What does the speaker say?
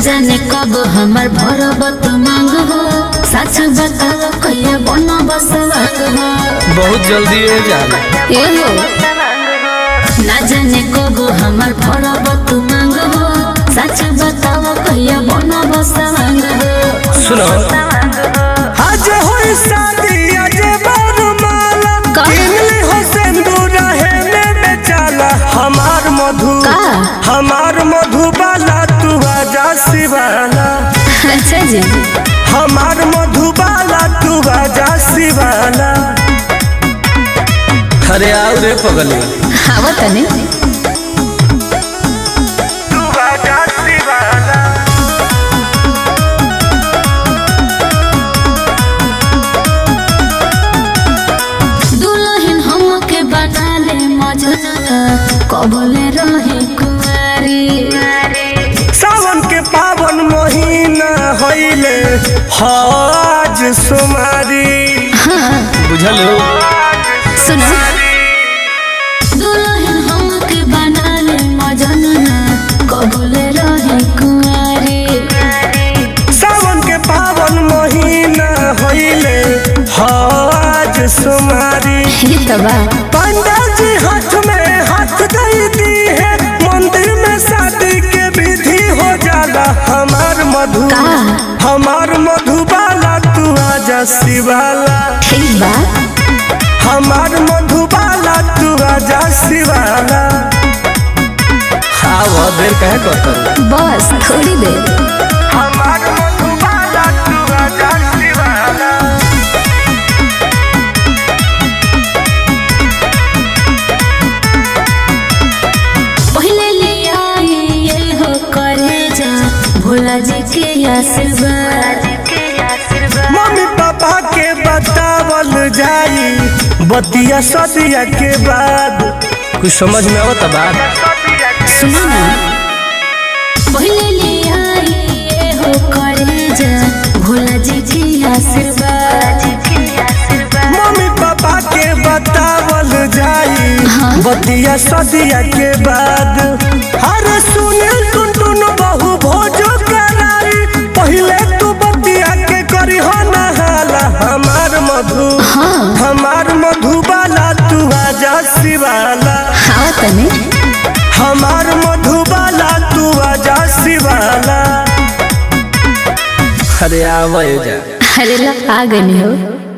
जाने कब हमार भरब तू मांग हो सच बताओ कहिया बन बसवाग हो बहुत जल्दी हो जाला ए हो ना जाने कब हमार भरब तू मांग हो सच बताओ कहिया बन बसवाग हो सुनो आज होई शादी आज बारमाला का? किनली हो सिंदूर हेले बेचाला हमार मधु का? हमार मधुबाला तू आजा शिवाला अच्छा जी हमार मधुबाला तू आजा शिवाला अरे आओ रे पगली आवा तने तू आजा शिवाला दुल्हन हमके बना ले मजना कबले रहे कुंवारी सावन के पावन महीना होइले हाज सुमारी बुझल हो सुनो दुल्हन हमके बना ले मजना कबले रहे कुंवारी सावन के पावन महीना होइले हाज सुमारी ये तबा पंडा जी हाथ में हाथ दई दी है मंदिर में शादी के विधि हो जाला हमार मधु का? हमार मधुबाला तू आजा शिवाला ठीक बा हमार मधुबाला तू आजा शिवाला आओ देर कहे करता बस थोड़ी देर हमार मधुबाला तू आजा शिवाला पहले ले आई ये हो करे जा भोला जी के आशीर्वाद मम्मी पापा के बतावल जाई बतिया सदिया के बाद कुछ समझ में आवता बात सुनो ना पहले ले आई ये हो करे जा भोला जी के आशीर्वाद मम्मी पापा के बतावल जाई बतिया सदिया के बाद अरे सुनील टुनटुन बहु भोजो कराई पहले तू बतिया के करी हो नहाला हमार मधु हमार मधुबाला तू आजा शिवाला हाँ तने हमार मधुबाला तू आजा शिवाला अरे आओ जा अरे ला आ गई हो